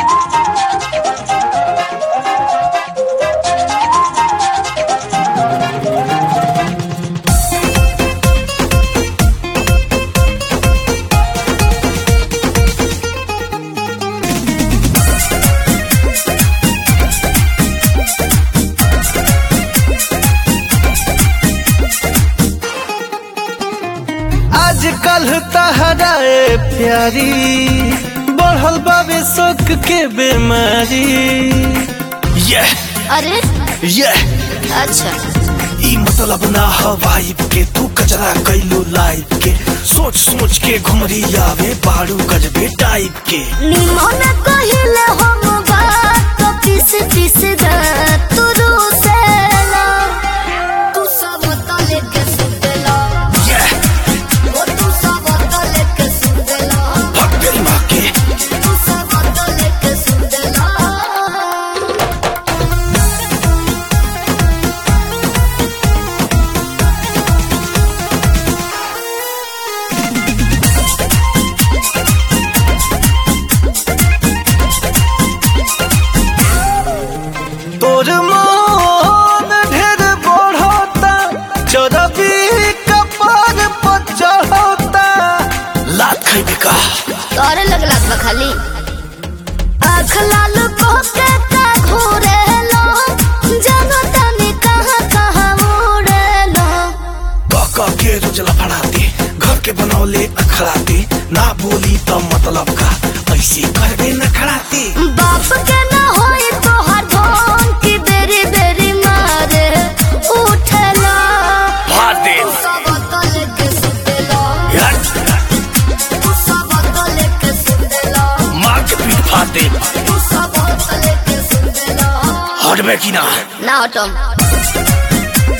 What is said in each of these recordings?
आजकल तहराए प्यारी बढ़ल बाबे शोक के बीमारी ये अरे ये अच्छा ई मतलब ना ह वाइब के तू कचरा कैलू लाइफ के सोच सोच के घुमरी आवे बाड़ू गजबे टाइप के निमन कहिले हम बात तो पीस पीस दा तू रूसेला तू सब तले के सुतेला ये ओ तू सब तले के सुतेला भग तेरी माँ के तू सब तले के सुतेला तोर मन ढेर बढ़ता चरबी कपार पर चढ़ता लात खैबे का तोरे लगला बा खाली आँख लाल को के का घोरे लो जानो तनी कहाँ कहाँ उड़े लो कह कह के रोजला फड़ाते घर के बनौले अखड़ाते ना बोली तो मतलब का ऐसे करबे न खड़ाते बाप के ना होई तो हर धोन की बेरी बेरी मारे उठेला फाड़ दे सब तले के सुतेला यार, तू सब तले के सुतेला मार के पीठ फाड़ दे तू सब तले के सुतेला हटबे की ना ना हटम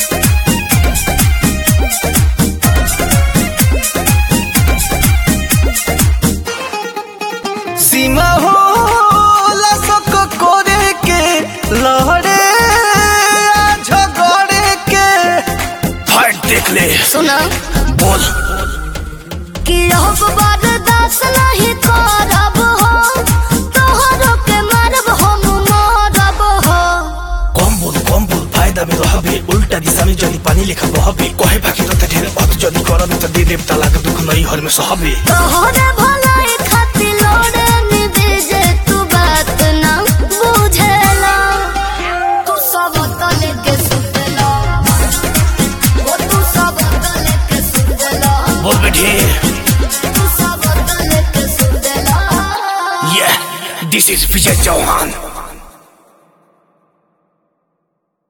सीमा हो लसक करे के लहरे आ झगड़े के फाइट देख ले सुना बोल कि अब बर्दाश्त नहीं करब हो तोहरो के मारब हम मरब हो कम बोल कम बोल फायदा में रहबे उल्टा दिशा में जदी पानी लेखा बहबे कहे बाकी तो ढेर अत जदी करबे त दे देव तलाक दुख नहीं हर में सहबे तोहरे भलाई खातिर लोड़े निबेजे तू बात ना बुझेला तू सब तले के सुतेला ओ तू सब तले के सुतेला बोल बे ढेर तू सब तले के सुतेला ये दिस इज विजय चौहान